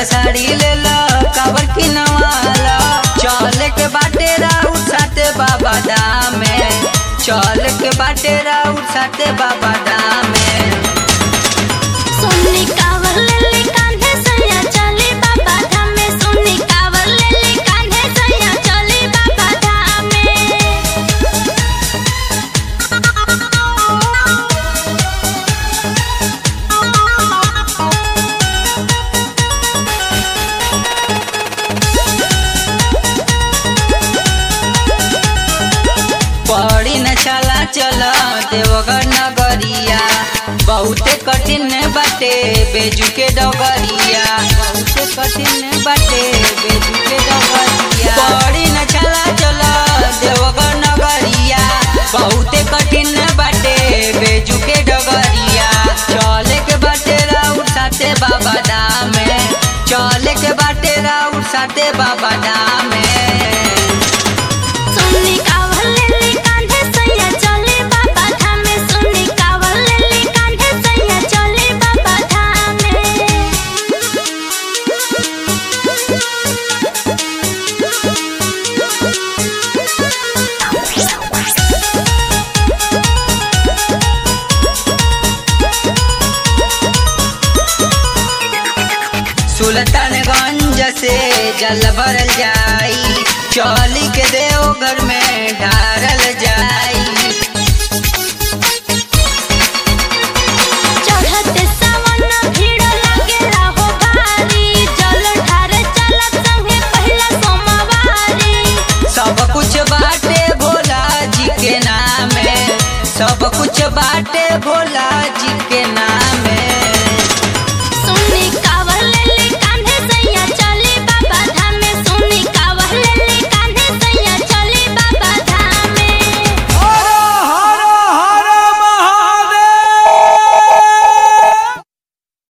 के साड़ी ले लो कावर की नवाला चल के बाटे राउर साथे बाबा दामे चल के बाटे राउर साथे बाबा दामे सोनी कावर लेली कान्हे सैया चली बाबा धाम में सोनी कावर लेली कान्हे सैया चली बाबा धाम में पड़ी न चला चल देवघर नगरिया बहुते कठिन बाटे बेजू के डगरिया बहुते कठिन बाटे बेजू के डगरिया पड़ी न चला चल देवघर नगरिया बहुते कठिन बाटे बेजू के डगरिया चले के बाटे राउर साथे बाबा दामे चले के बाटे राउर साथे बाबा दामे सोनी कावर लेली कान्हे सैया चली बाबा धाम में सोनी कावर लेली कान्हे सैया चली बाबा धाम सुल्तानगंज से जल भरल जाई चौली के देवघर में ढारल जाई चढ़ते सावन भीड़ लागेला हो भारी जल ढारे चलत संगे पहिला सोमवारी सब कुछ बाटे भोला जी के नामे सब कुछ बाटे भोला जी